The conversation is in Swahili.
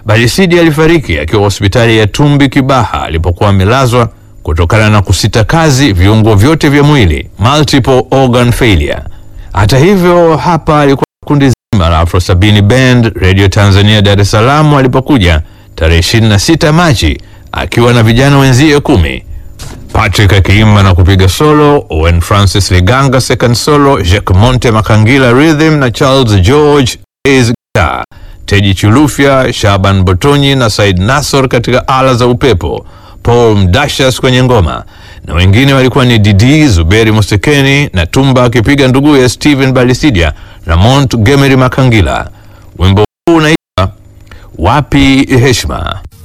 Balisidi alifariki akiwa hospitali ya Tumbi Kibaha alipokuwa amelazwa kutokana na kusita kazi viungo vyote vya mwili, multiple organ failure. Hata hivyo, hapa alikuwa kundi zima la Afro Sabini Band Radio Tanzania Dar es Salaam alipokuja tarehe 26 Machi akiwa na vijana wenzie kumi. Patrick akiimba na kupiga solo, Owen Francis Liganga second solo, Jacques Monte Makangila rhythm na Charles George bass guitar, Teji Chulufya, Shaban Botonyi na Said Nasor katika ala za upepo, Paul Mdashas kwenye ngoma na wengine walikuwa ni Didi Zuberi Musekeni na Tumba akipiga nduguye Steven Balisidia na Mont Gemery Makangila. Wimbo huu unaitwa Wapi Heshima.